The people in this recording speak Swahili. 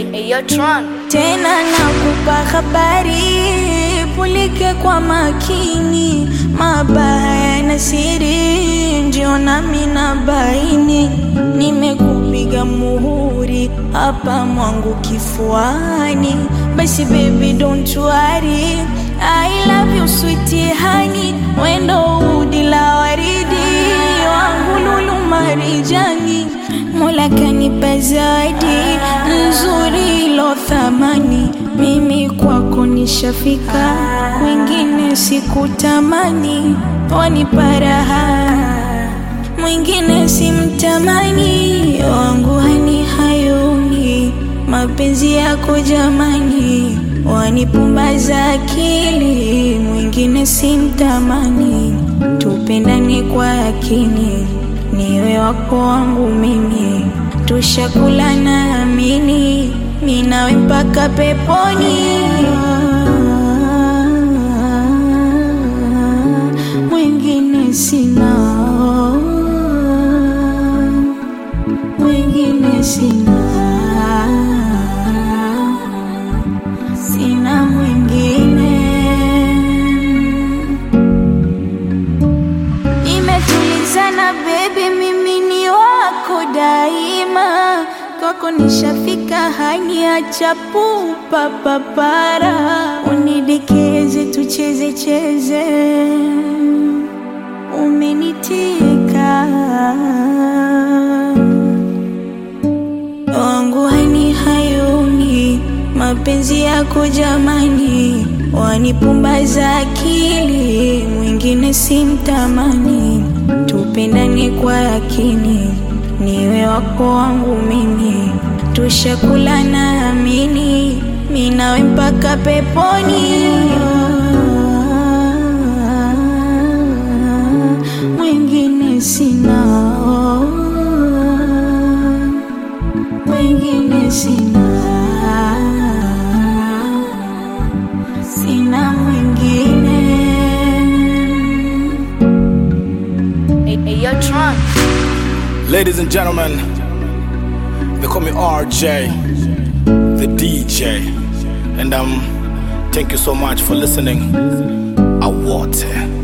Eyo Tron. tena nakupa habari, pulike kwa makini, mabaya na siri ndio nami na baini. Nimekupiga muhuri hapa mwangu kifuani, basi baby don't worry, I love you sweetie honey, wendo udi la waridi wangu lulu marijani, Mola kanipa zawadi nzuri ilo thamani, mimi kwako nishafika, wengine sikutamani, wanipa raha mwingine simtamani, wangu hani hayuni, mapenzi yako jamani, wanipumbaza akili, mwingine simtamani, tupendane kwa akini, niwe wako wangu mimi, tushakula na amini, minawe mpaka peponi. Mwingine sina, mwingine sina, sina mwingine. Nimetulizana baby, mimi ni wako daima, kwako nishafika, haniacha pupa papara, unidekeze tucheze cheze, umenitika wangu hani hayuni, mapenzi yako jamani, wanipumbaza akili, mwingine simtamani, tupendane kwa yakini, niwe wako wangu mimi, tushakula na amini, minawe mpaka peponi. Mwingine sina mwingine sina, sina mwingine. Eyo Tron. Ladies and gentlemen, they call me RJ, the DJ. And um, thank you so much for listening. Awote.